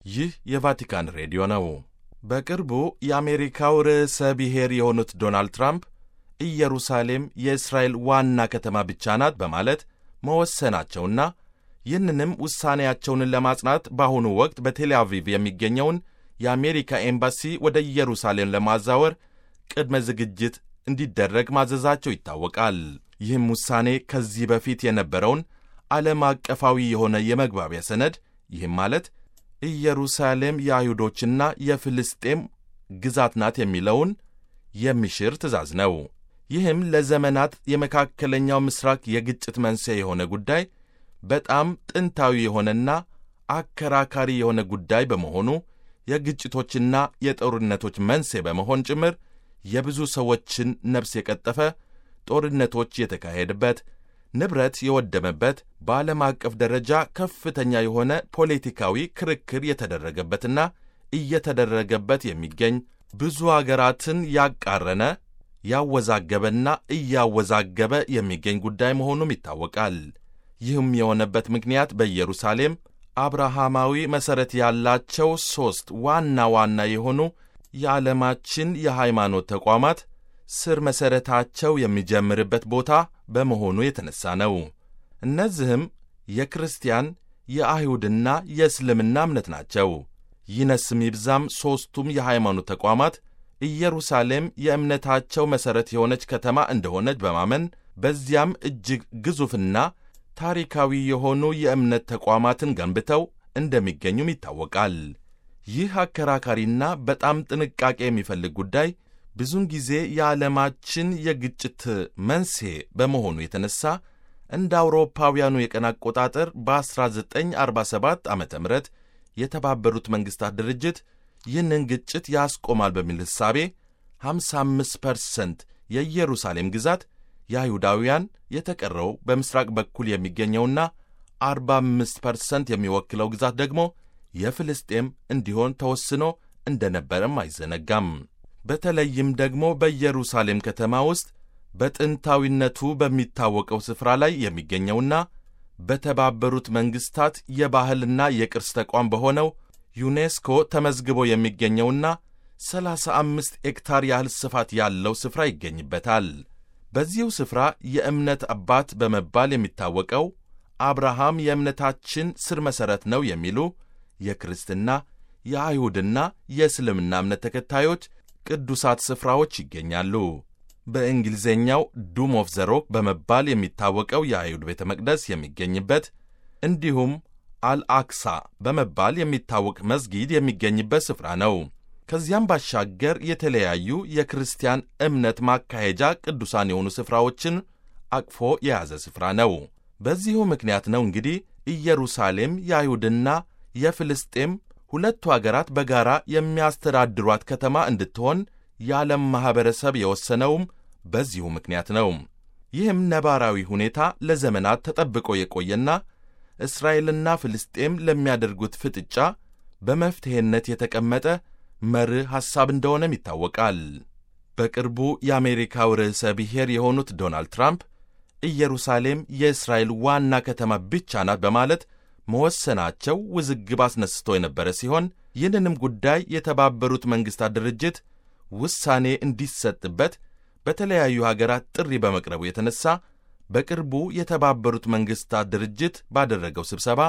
ይህ የቫቲካን ሬዲዮ ነው። በቅርቡ የአሜሪካው ርዕሰ ብሔር የሆኑት ዶናልድ ትራምፕ ኢየሩሳሌም የእስራኤል ዋና ከተማ ብቻ ናት በማለት መወሰናቸውና ይህንንም ውሳኔያቸውን ለማጽናት በአሁኑ ወቅት በቴል አቪቭ የሚገኘውን የአሜሪካ ኤምባሲ ወደ ኢየሩሳሌም ለማዛወር ቅድመ ዝግጅት እንዲደረግ ማዘዛቸው ይታወቃል። ይህም ውሳኔ ከዚህ በፊት የነበረውን ዓለም አቀፋዊ የሆነ የመግባቢያ ሰነድ ይህም ማለት ኢየሩሳሌም የአይሁዶችና የፍልስጤም ግዛት ናት የሚለውን የሚሽር ትእዛዝ ነው። ይህም ለዘመናት የመካከለኛው ምስራቅ የግጭት መንስኤ የሆነ ጉዳይ በጣም ጥንታዊ የሆነና አከራካሪ የሆነ ጉዳይ በመሆኑ የግጭቶችና የጦርነቶች መንስኤ በመሆን ጭምር የብዙ ሰዎችን ነፍስ የቀጠፈ ጦርነቶች የተካሄደበት ንብረት የወደመበት በዓለም አቀፍ ደረጃ ከፍተኛ የሆነ ፖለቲካዊ ክርክር የተደረገበትና እየተደረገበት የሚገኝ ብዙ አገራትን ያቃረነ ያወዛገበና እያወዛገበ የሚገኝ ጉዳይ መሆኑም ይታወቃል። ይህም የሆነበት ምክንያት በኢየሩሳሌም አብርሃማዊ መሠረት ያላቸው ሦስት ዋና ዋና የሆኑ የዓለማችን የሃይማኖት ተቋማት ስር መሠረታቸው የሚጀምርበት ቦታ በመሆኑ የተነሣ ነው። እነዚህም የክርስቲያን፣ የአይሁድና የእስልምና እምነት ናቸው። ይነስም ይብዛም ሦስቱም የሃይማኖት ተቋማት ኢየሩሳሌም የእምነታቸው መሠረት የሆነች ከተማ እንደሆነች በማመን በዚያም እጅግ ግዙፍና ታሪካዊ የሆኑ የእምነት ተቋማትን ገንብተው እንደሚገኙም ይታወቃል። ይህ አከራካሪና በጣም ጥንቃቄ የሚፈልግ ጉዳይ ብዙውን ጊዜ የዓለማችን የግጭት መንስኤ በመሆኑ የተነሳ እንደ አውሮፓውያኑ የቀን አቆጣጠር በ1947 ዓ ም የተባበሩት መንግሥታት ድርጅት ይህንን ግጭት ያስቆማል በሚል ሕሳቤ 55 ፐርሰንት የኢየሩሳሌም ግዛት የአይሁዳውያን የተቀረው በምሥራቅ በኩል የሚገኘውና 45 ፐርሰንት የሚወክለው ግዛት ደግሞ የፍልስጤም እንዲሆን ተወስኖ እንደነበረም አይዘነጋም። በተለይም ደግሞ በኢየሩሳሌም ከተማ ውስጥ በጥንታዊነቱ በሚታወቀው ስፍራ ላይ የሚገኘውና በተባበሩት መንግሥታት የባህልና የቅርስ ተቋም በሆነው ዩኔስኮ ተመዝግቦ የሚገኘውና 35 ሄክታር ያህል ስፋት ያለው ስፍራ ይገኝበታል። በዚሁ ስፍራ የእምነት አባት በመባል የሚታወቀው አብርሃም የእምነታችን ስር መሠረት ነው የሚሉ የክርስትና የአይሁድና የእስልምና እምነት ተከታዮች ቅዱሳት ስፍራዎች ይገኛሉ። በእንግሊዝኛው ዱም ኦፍ ዘ ሮክ በመባል የሚታወቀው የአይሁድ ቤተ መቅደስ የሚገኝበት እንዲሁም አልአክሳ በመባል የሚታወቅ መስጊድ የሚገኝበት ስፍራ ነው። ከዚያም ባሻገር የተለያዩ የክርስቲያን እምነት ማካሄጃ ቅዱሳን የሆኑ ስፍራዎችን አቅፎ የያዘ ስፍራ ነው። በዚሁ ምክንያት ነው እንግዲህ ኢየሩሳሌም የአይሁድና የፍልስጤም ሁለቱ አገራት በጋራ የሚያስተዳድሯት ከተማ እንድትሆን የዓለም ማኅበረሰብ የወሰነውም በዚሁ ምክንያት ነው። ይህም ነባራዊ ሁኔታ ለዘመናት ተጠብቆ የቆየና እስራኤልና ፍልስጤም ለሚያደርጉት ፍጥጫ በመፍትሔነት የተቀመጠ መርህ ሐሳብ እንደሆነም ይታወቃል። በቅርቡ የአሜሪካው ርዕሰ ብሔር የሆኑት ዶናልድ ትራምፕ ኢየሩሳሌም የእስራኤል ዋና ከተማ ብቻ ናት በማለት መወሰናቸው ውዝግብ አስነስቶ የነበረ ሲሆን ይህንንም ጉዳይ የተባበሩት መንግሥታት ድርጅት ውሳኔ እንዲሰጥበት በተለያዩ ሀገራት ጥሪ በመቅረቡ የተነሳ በቅርቡ የተባበሩት መንግሥታት ድርጅት ባደረገው ስብሰባ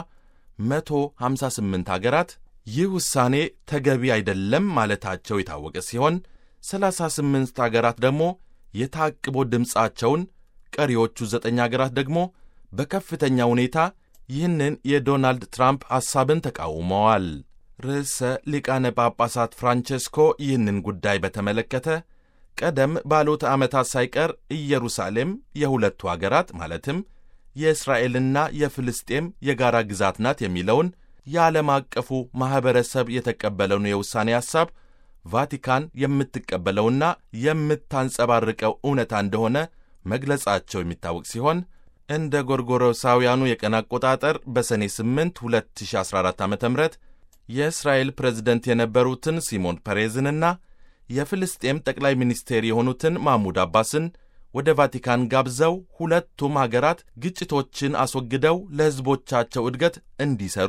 158 ሀገራት ይህ ውሳኔ ተገቢ አይደለም ማለታቸው የታወቀ ሲሆን 38 ሀገራት ደግሞ የታቅቦ ድምፃቸውን፣ ቀሪዎቹ ዘጠኝ ሀገራት ደግሞ በከፍተኛ ሁኔታ ይህንን የዶናልድ ትራምፕ ሐሳብን ተቃውመዋል። ርዕሰ ሊቃነ ጳጳሳት ፍራንቼስኮ ይህንን ጉዳይ በተመለከተ ቀደም ባሉት ዓመታት ሳይቀር ኢየሩሳሌም የሁለቱ አገራት ማለትም የእስራኤልና የፍልስጤም የጋራ ግዛት ናት የሚለውን የዓለም አቀፉ ማኅበረሰብ የተቀበለውን የውሳኔ ሐሳብ ቫቲካን የምትቀበለውና የምታንጸባርቀው እውነታ እንደሆነ መግለጻቸው የሚታወቅ ሲሆን እንደ ጎርጎሮሳውያኑ የቀን አቆጣጠር በሰኔ 8 2014 ዓ ም የእስራኤል ፕሬዝደንት የነበሩትን ሲሞን ፐሬዝንና የፍልስጤም ጠቅላይ ሚኒስቴር የሆኑትን ማሙድ አባስን ወደ ቫቲካን ጋብዘው ሁለቱም አገራት ግጭቶችን አስወግደው ለሕዝቦቻቸው እድገት እንዲሰሩ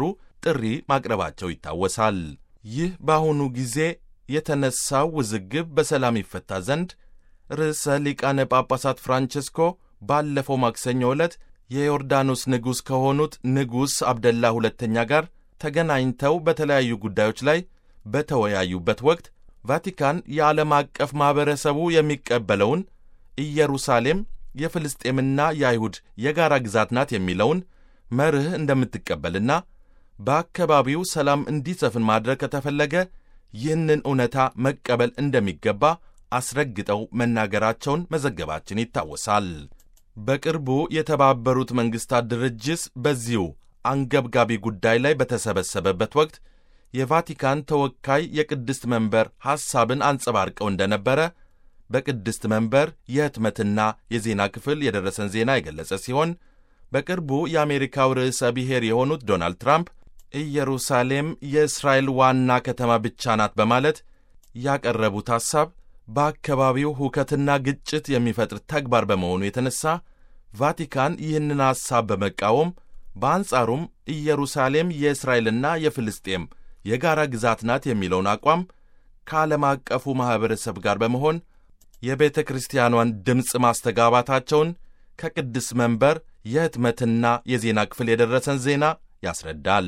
ጥሪ ማቅረባቸው ይታወሳል። ይህ በአሁኑ ጊዜ የተነሳው ውዝግብ በሰላም ይፈታ ዘንድ ርዕሰ ሊቃነ ጳጳሳት ፍራንቸስኮ ባለፈው ማክሰኞ ዕለት የዮርዳኖስ ንጉሥ ከሆኑት ንጉሥ አብደላ ሁለተኛ ጋር ተገናኝተው በተለያዩ ጉዳዮች ላይ በተወያዩበት ወቅት ቫቲካን የዓለም አቀፍ ማኅበረሰቡ የሚቀበለውን ኢየሩሳሌም የፍልስጤምና የአይሁድ የጋራ ግዛት ናት የሚለውን መርህ እንደምትቀበልና በአካባቢው ሰላም እንዲሰፍን ማድረግ ከተፈለገ ይህንን እውነታ መቀበል እንደሚገባ አስረግጠው መናገራቸውን መዘገባችን ይታወሳል። በቅርቡ የተባበሩት መንግሥታት ድርጅት በዚሁ አንገብጋቢ ጉዳይ ላይ በተሰበሰበበት ወቅት የቫቲካን ተወካይ የቅድስት መንበር ሐሳብን አንጸባርቀው እንደነበረ በቅድስት መንበር የህትመትና የዜና ክፍል የደረሰን ዜና የገለጸ ሲሆን በቅርቡ የአሜሪካው ርዕሰ ብሔር የሆኑት ዶናልድ ትራምፕ ኢየሩሳሌም የእስራኤል ዋና ከተማ ብቻ ናት በማለት ያቀረቡት ሐሳብ በአካባቢው ሁከትና ግጭት የሚፈጥር ተግባር በመሆኑ የተነሳ ቫቲካን ይህንን ሐሳብ በመቃወም በአንጻሩም ኢየሩሳሌም የእስራኤልና የፍልስጤም የጋራ ግዛት ናት የሚለውን አቋም ከዓለም አቀፉ ማኅበረሰብ ጋር በመሆን የቤተ ክርስቲያኗን ድምፅ ማስተጋባታቸውን ከቅድስ መንበር የህትመትና የዜና ክፍል የደረሰን ዜና ያስረዳል።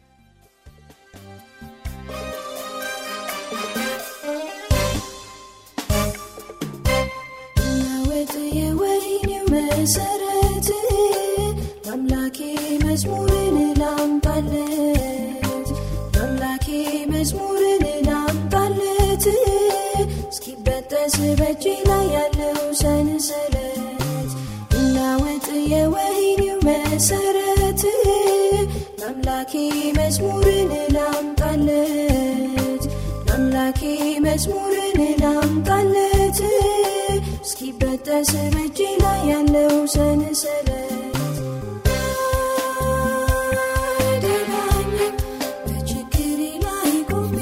ናወጥ የወይኔው መሰረት ለአምላኬ መዝሙርን ላምጣለት ለአምላኬ መዝሙርን ላምጣለት እስኪበጠስ በእጄ ላይ ያለው ሰንሰለት እናወጥ የወይኔው መሰረት ለአምላኬ መዝሙርን ላምጣለት ለአምላኬ መዝሙርን ላምጣለት እስኪበጠስ በእጄ ላይ ያለው ሰንሰለት አይደላኝም በችግሬ ላይ ቆሜ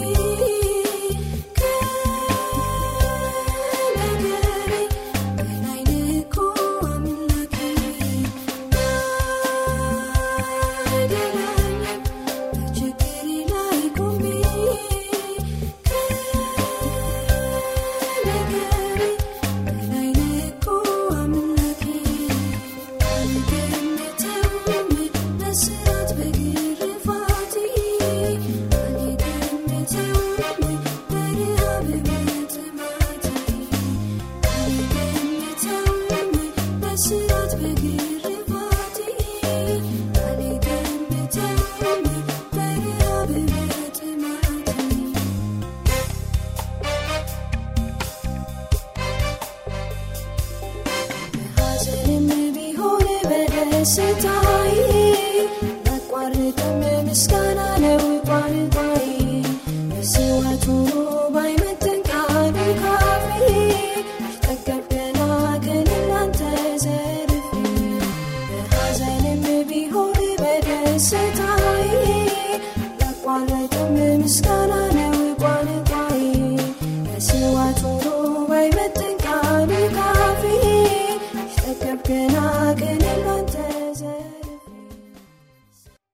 ከነገሬ በላይ ልኮ አምላኬ አይደላኝም በችግሬ ላይ ቆሜ ከነገሬ በላይ ልኮ አምላኬ አልገምተውም በስራት በግርፋቴ አልገምተውም በረሃብ በጥማቴ አልገምተውም በስራት በግርፋቴ አልገምተውም በረሃብ በጥማቴ በሐዘንም ቢሆን በደስታዬ